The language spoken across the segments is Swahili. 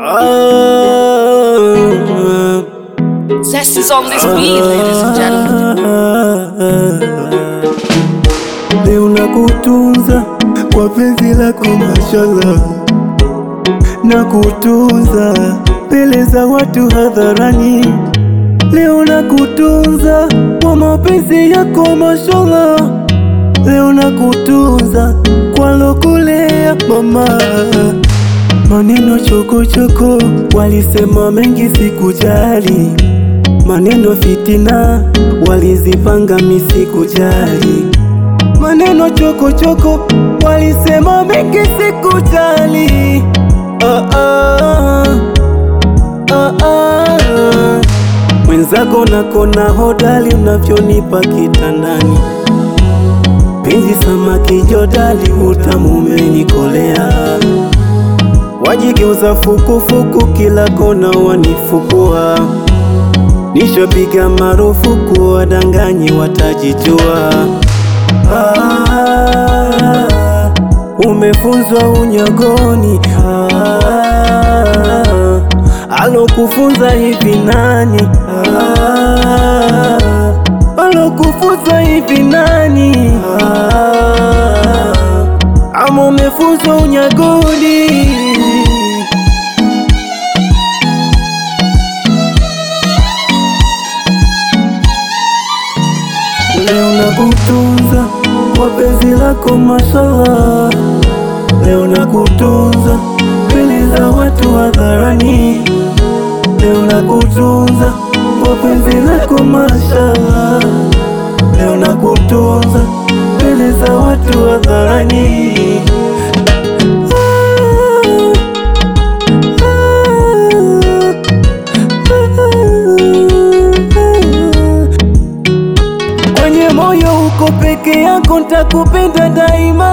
Zest is on this beat, ladies and gentlemen. Leo nakutunza kwa penzi lako mashallah, nakutunza mbele za watu hadharani. Leo nakutunza kwa mapenzi yako mashallah, leo nakutunza kwa lokulea mama. Maneno chokochoko walisema mengi, sikujali. Maneno fitina walizipanga, mi sikujali. Maneno chokochoko walisema mengi, sikujali. Ah, ah, ah, ah. Mwenzako nakona hodali unavyonipa kitandani, penzi samaki jodali, utamu umenikolea wajigeuza fukufuku, kila kona wanifukua. Nishapiga marufuku, wadanganyi watajijua. Ah, umefunzwa unyagoni. Ah, alokufunza hivi nani? Ah, alokufunza hivi nani? Ah, ama umefunzwa unyagoni? Leo nakutunza kwa penzi lako mashallah, leo nakutunza mbele za watu hadharani, leo nakutunza kwa penzi lako mashallah, leo nakutunza mbele za watu hadharani. Kwenye moyo uko peke yako, ntakupenda daima.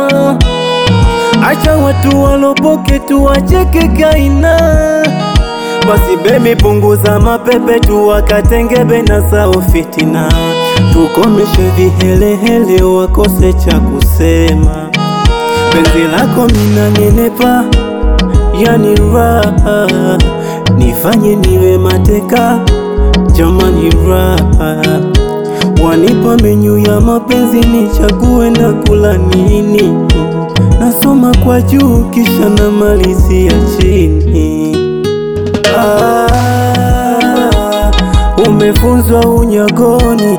Acha watu walopoke tu wacheke kaina. Basi bebi, punguza mapepe tu wakatengebe na sao fitina, tukomeshe vihelehele wakose cha kusema. Penzi lako mina nenepa, yani raha, nifanye niwe mateka, jamani raha Wanipa menyu ya mapenzi nichague na kula nini, nasoma kwa juu kisha namalizia chini. Ah, umefunzwa unyagoni.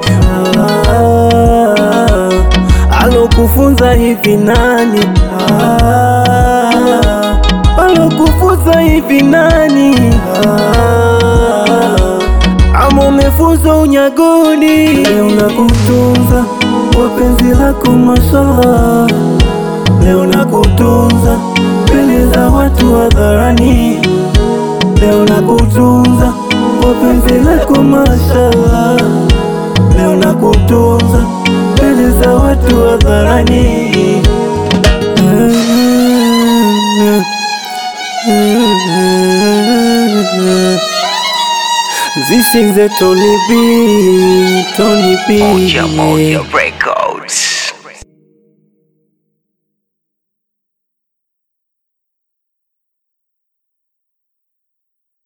Ah, alokufunza hivi nani? Ah, alokufunza hivi nani? Ah, ama umefunzwa unyagoni. Leo nakutunza kwa penzi lako mashallah, leo nakutunza mbele za watu hadharani, leo nakutunza kwa penzi lako mashallah, leo nakutunza mbele za watu hadharani. This is a Tony B, Tony B. Moja Moja Record.